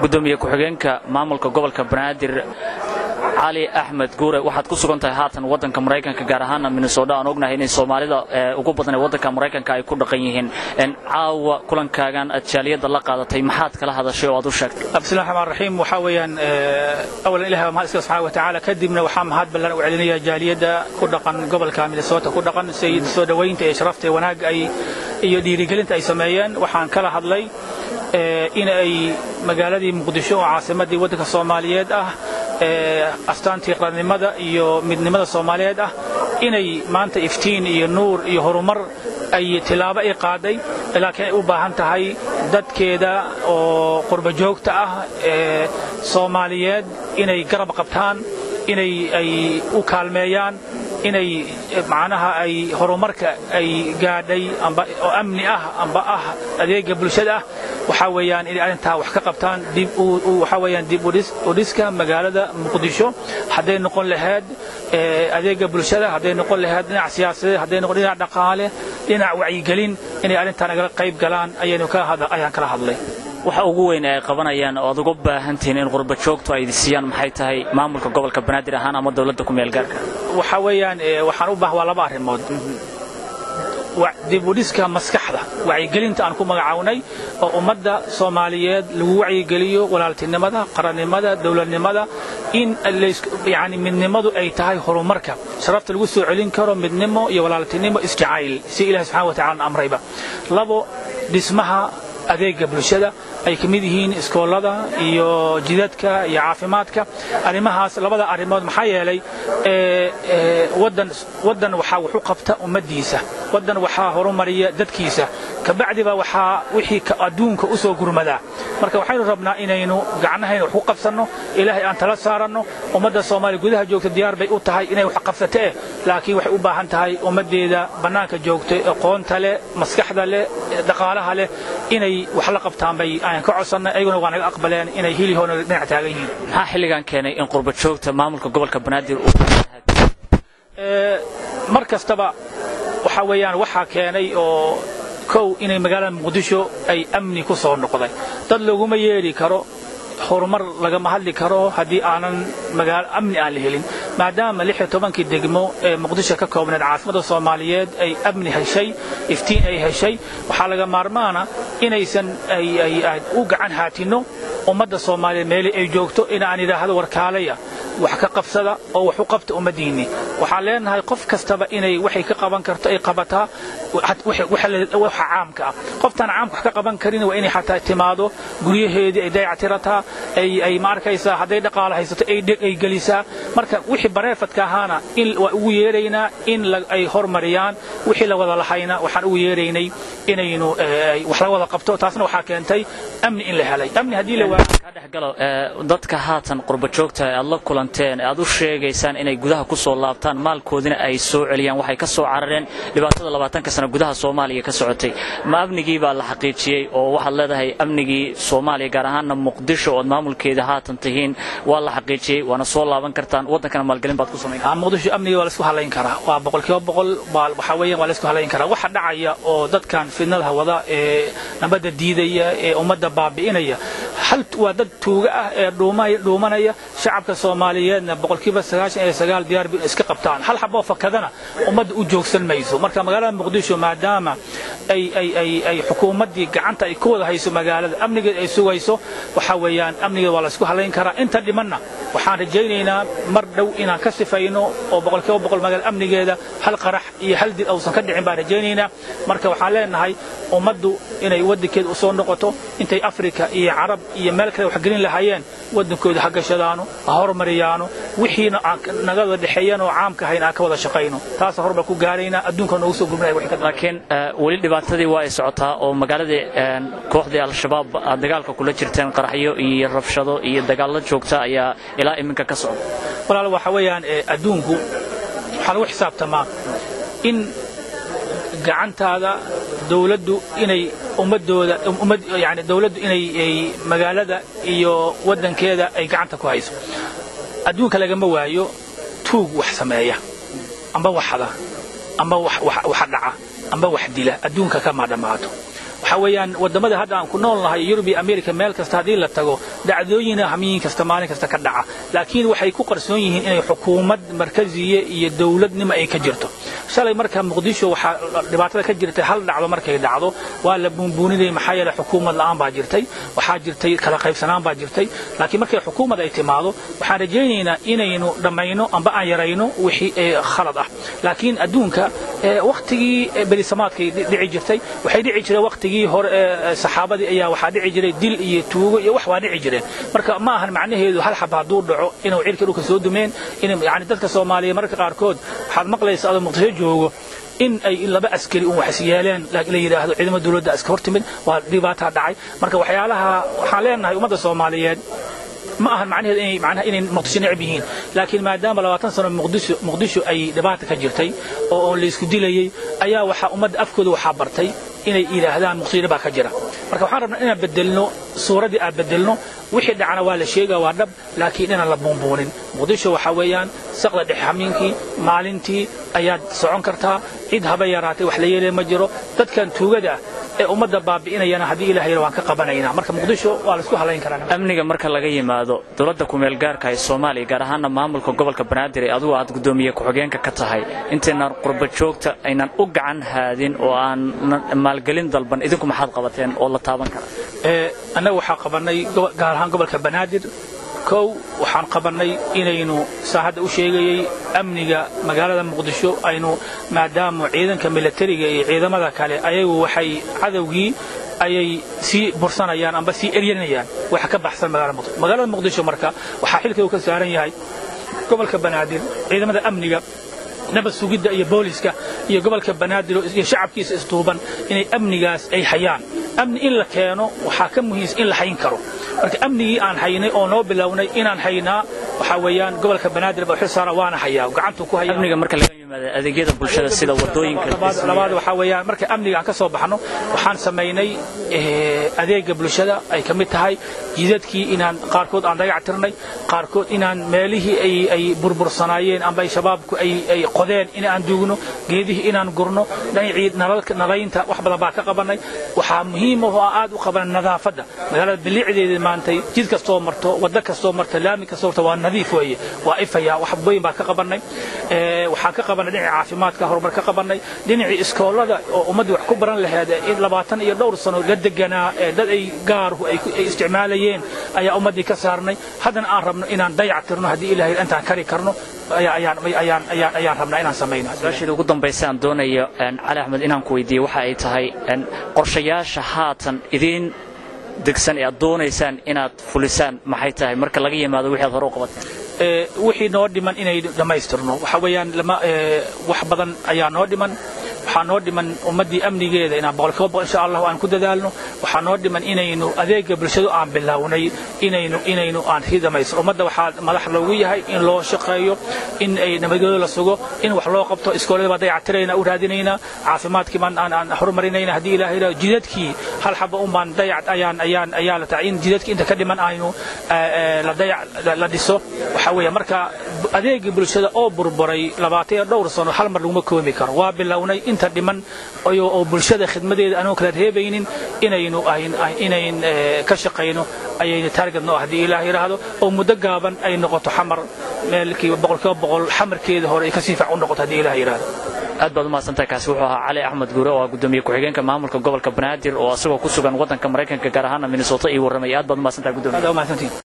gudoomiye ku-xigeenka maamulka gobolka banaadir cali axmed guure waxaad ku sugan tahay haatan waddanka maraykanka gaar ahaana minnesota aan ognahay inay soomaalida ugu badan ee waddanka maraykanka ay ku dhaqan yihiin caawa kulankaagan aad jaaliyadda la qaadatay maxaad kala hadashay oo aad u sheegtay bismillahi raxmaan raxiim waxaa weeyaan awalan ilahi baa mahad iska subxaana wa tacaala kadibna waxaa mahad ballan u celinaya jaaliyadda ku dhaqan gobolka minnesota ku dhaqan sayid soo dhowaynta ee sharafta ee wanaagga ay iyo dhiirigelinta ay sameeyeen waxaan kala hadlay in ay magaaladii muqdisho oo caasimaddii waddanka soomaaliyeed ah astaantii qarannimada iyo midnimada soomaaliyeed ah inay maanta iftiin iyo nuur iyo horumar ay tilaabo ay qaaday laakiin ay u baahan tahay dadkeeda oo qurba joogta ah ee soomaaliyeed inay garab qabtaan inay ay u kaalmeeyaan inay macnaha ay horumarka ay gaadhay amba oo amni ah amba ah adeega bulshada ah waxaa weeyaan inay arrintaa wax ka qabtaan dib waxaa weeyaan dib u dhiska magaalada muqdisho hadday noqon lahayd adeega bulshada hadday noqon lahayd dhinac siyaasadeed hadday noqon dhinac dhaqaale dhinac wacyigelin inay arrintaa nagala qayb galaan ayaynu ayaan kala hadlay waxa ugu weyn ay qabanayaan oo aad uga baahantihiin in qurba joogtu ay siiyaan maxay tahay maamulka gobolka banaadir ahaan ama dowladda ku meel gaarka waxa weeyaan waxaan u baahan waa laba arrimood dib u dhiska maskaxda wacyigelinta aan ku magacawnay oo ummadda soomaaliyeed lagu wacyigeliyo walaaltinimada qarannimada dowladnimada in yani midnimadu ay tahay horumarka sharafta lagu soo celin karo midnimo iyo walaaltinimo isjacayl si ilahi subxana wa tacala amrayba labo dhismaha adeega bulshada ay ka mid yihiin iskoolada iyo jidadka iyo caafimaadka arrimahaas labada arrimood maxaa yeelay waddan waxaa wuxu qabta ummaddiisa waddan waxaa horumariya dadkiisa kabacdiba waxaa wixii adduunka u soo gurmadaa marka waxaynu rabnaa inaynu gacnahayna wax ku qabsanno ilaahay aan tala saaranno ummadda soomaaliya gudaha joogta diyaar bay u tahay inay wax qabsato eh laakiin waxay u baahan tahay ummaddeeda bannaanka joogta aqoonta leh maskaxda leh dhaqaalaha leh inay wax la qabtaan bay aan ka codsannay ayaguna waa naga aqbaleen inay hilihoona dhinac taagan yihiin maxaa xilligan keenay in qurba joogta maamulka gobolka banaadir mar kastaba waxaa weeyaan waxaa keenay oo kow inay magaalada muqdisho ay amni ku soo noqday dad laguma yeedhi karo horumar lagama hadli karo haddii aanan magaalo amni aan la helin maadaama lix iyo tobankii degmo ee muqdisho ka koobneed caasimada soomaaliyeed ay amni heshay iftiin ay heshay waxaa laga maarmaana inaysan u gacan haatinno ummadda soomaaliyeed meeli ay joogto inaan idhaahdo warkaalaya wax ka qabsada oo wax u qabta ummaddiinni waxaan leenahay qof kastaba inay waxay ka qaban karto ay qabataa waxa caamka ah qoftaan caamka wax ka qaban karin waa inay xataa timaado guryaheedii ay dayactirataa ay ma arkaysaa hadday dhaqaalo haysato ay dheg ay gelisaa marka wixii bareefadka ahaana in waa ugu yeeraynaa in ay hormariyaan wixii la wada lahayna waxaan ugu yeeraynay inaynu wax la wada qabto taasna waxaa keentay amni in la helay amni haddii la dhexgalo dadka haatan qurba joogta ee aad la kulanteen ee aad u sheegaysaan inay gudaha ku soo laabtaan maalkoodina ay soo celiyaan waxay ka soo carareen dhibaatada labaatanka sana gudaha soomaaliya ka socotay ma amnigii baa la xaqiijiyey oo waxaad leedahay amnigii soomaaliya gaar ahaanna muqdisho ood maamulkeeda haatan tihiin waa la xaqiijiyey waana soo laaban kartaan waddankana maalgelin baad ku samayn muqdisho amniga waa la isku halayn karaa waa boqolkiiba boqol waxaa weeyaan waa la isku halayn karaa waxa dhacaya oo dadkan fidnada wada ee nabadda diidaya ee ummadda baabi'inaya hal waa dad tuuga ah ee dhuumanaya shacabka soomaaliyeedna boqolkiiba sagaashan iyo sagaal diyaar bin iska qabtaan hal xaboo fakadana ummadda u joogsan mayso marka magaalada muqdisho maadaama ay ay ay ay xukuumaddii gacanta ay ku wada hayso magaalada amnigeed ay sugayso waxaa weeyaan amnigeed waa la isku halayn karaa inta dhimanna waxaan rajaynaynaa mar dhow inaan ka sifayno oo boqolkiiba boqol magaalada amnigeeda hal qarax iyo hal dil uusan ka dhicin baan rajaynaynaa marka waxaan leenahay ummaddu inay waddankeeda u soo noqoto intay afrika iyo carab iyo meel kale wax gelin lahaayeen waddankooda ha gashadaano ha hormariyaano wixiina naga wada dhexeeyaan oo caamka ahayn aan ka wada shaqayno taasa hormar ku gaaraynaa adduunka noogu soo gurmanaya wixii ka laakiin weli dhibaatadii waa ay socotaa oo magaaladii kooxdii al-shabaab aad dagaalka kula jirteen qaraxyo iyo rabshado iyo dagaallo joogta ayaa ilaa iminka ka socda walaal waxa weeyaan adduunku waxaa lagu xisaabtamaa in gacantaada dawladdu inay ummadooda ummad yani dawladdu inay magaalada iyo waddankeeda ay gacanta ku hayso adduunka lagama waayo tuug wax sameeya amba waxda amba waxa dhaca amba wax dila adduunka kama dhammaato waxaa waxa weeyaan wadamada hadda aan ku nool nahay yurub iyo america meel kasta haddii la tago dhacdooyina hamyiin kasta maalin kasta ka dhaca laakiin waxay ku qarsoon yihiin inay xukuumad markaziye iyo dowladnimo ay ka jirto shalay marka muqdisho waxaa dhibaatada ka jirtay hal dhacdo markay dhacdo waa la buunbuuninayay maxaa yeelay xukuumad la'aan baa jirtay waxaa jirtay kala qaybsanaan baa jirtay laakiin markay xukuumad ay timaado waxaan rajaynaynaa inaynu dhammayno amba aan yarayno wixii khalad ah laakiin adduunka wakhtigii berisamaadkay dhici jirtay waxay dhici jireen wakhtigii hore saxaabadii ayaa waxaa dhici jiray dil iyo tuugo iyo wax waa dhici jireen marka ma ahan macnaheedu hal xaba hadduu dhaco inuu cirka dhulka soo dumeen in yani dadka soomaaliya marka qaarkood waxaad maqlaysa adoo muqdisho joogo in ay laba askari un wax yeeleen la yidhaahdo ciidamada dowladda iska hortimid waa dhibaataa dhacay marka waxyaalaha waxaan leenahay ummadda soomaaliyeed ma ahan macnaheedu inay macnaha inay muqdisho necab yihiin laakiin maadaama labaatan sano muqdisho muqdisho ay dhibaata ka jirtay oo oo la isku dilayay ayaa waxaa ummadda afkooda waxaa bartay inay yidhaahdaan muqdisho baa ka jira marka waxaan rabnaa inaan bedelno suuraddii aan bedelno wixii dhacana waa la sheegaa waa dhab laakiin inaan la buunbuunin muqdisho waxaa weeyaan saqda dhexe xamiinkii maalintii ayaad socon kartaa cid haba yaraatay wax la yeelaya ma jiro dadkan tuugada ah ee ummadda baabi'inayana haddii ilaah yara waan ka qabanaynaa marka muqdisho waa laisku halayn karaa amniga marka laga yimaado dowladda kumeel gaarka ee soomaaliya gaar ahaana maamulka gobolka banaadir ee adugu aad guddoomiye ku-xigeenka ka tahay intaynan qurba joogta aynan u gacan haadin oo aan maalgelin dalban idinku maxaad qabateen oo la taaban kara annaga waxaa qabannay gaar ahaan gobolka banaadir kow waxaan qabannay inaynu saa hadda u sheegayey amniga magaalada muqdisho aynu maadaama ciidanka milatariga iyo ciidamada kale ayagu waxay cadowgii ayay sii bursanayaan amba sii eryanayaan waxa ka baxsan magaalada muqdisho magaalada muqdisho marka waxaa xilkeedu ka saaran yahay gobolka banaadir ciidamada amniga nabad sugidda iyo booliska iyo gobolka banaadir iyo shacabkiisa isduuban inay amnigaas ay hayaan amni in la keeno waxaa ka muhiimsan in la hayn karo marka amnigii aan haynay oo noo bilownay inaan haynaa waxaa weeyaan gobolka banaadir baa xil saara waana hayaa gacantuu ku hayaa amniga marka laga yimaado adeegyada bulshada sida wadooyinka labaad waxaa weeyaan marka amniga aan ka soo baxno waxaan samaynay adeega bulshada ay ka mid tahay jidadkii inaan qaarkood aan dagac tirnay qaarkood inaan meelihii ay ay burbursanaayeen amba ay shabaabku ay ay qodeen in aan duugno geedihii inaan gurno dhinacii nalalka nalaynta wax badan baa ka qabanay waxaa muhiim ah oo aad u qabanay nadaafadda magaalada bilicdeeda maantay jid kastoo marto waddo kastoo marto laami kastoo marto waa nadiif weeye waa ifaya wax weyn baa ka qabanay waxaan ka qabanay dhinacii caafimaadka horumar ka qabanay dhinacii iskoolada oo ummaddii wax ku baran laheed in labaatan iyo dhowr sano la deganaa dad ay gaaruhu ay isticmaalayeen ayaa ummaddii ka saarnay haddana aan rabno inaan dayac tirno haddii ilaahay intaan kari karno ayaan rabnaa inaan samayno su-aasheeda ugu dambaysa aan doonayo cali axmed inaan ku weydiiye waxa ay tahay qorshayaasha haatan idiin degsan ee aad doonaysaan inaad fulisaan maxay tahay marka laga yimaado wixii aad hore u qabateen wixii noo dhiman inay dhammaystirno waxa weeyaan wax badan ayaa noo dhiman waxaa noo dhiman ummaddii amnigeeda inaan boqolkiiba boqol insha allahu aan ku dadaalno waxaa noo dhiman inaynu adeega bulshadu aan bilownay inaynu inaynu aan sii dhamaysto ummadda waxaa madax loogu yahay in loo shaqeeyo in ay nabadgelyo la sugo in wax loo qabto iskoolada baa dayacatirayna u raadinaynaa caafimaadkii baan aan aan horumarinayna haddii ilaahay yidhahdo jidadkii hal xaba un baan dayac ayaan ayaan ayaa la tahay in jidadkii inta ka dhiman aynu la dayac la dhiso waxaa weeye marka adeegii bulshada oo burburay labaatan iyo dhowr sano hal mar laguma koobi karo waa bilownay inta dhiman oo bulshada khidmadeeda anoo kala reebaynin inaynu inayn ka shaqayno ayayna taarget noo haddii ilaah yidhaahdo oo muddo gaaban ay noqoto xamar meelkiiba boqolkiiba boqol xamarkeeda hore ay ka sii fiican u noqoto haddii ilaah yidhaahdo aad baad umahadsantahay kaasi wuxuu ahaa cali axmed guure oo ah gudoomiye ku-xigeenka maamulka gobolka banaadir oo asagoo ku sugan waddanka maraykanka gaar ahaana minnesota ii warramaya aad baad umahadsantahay gudoomiye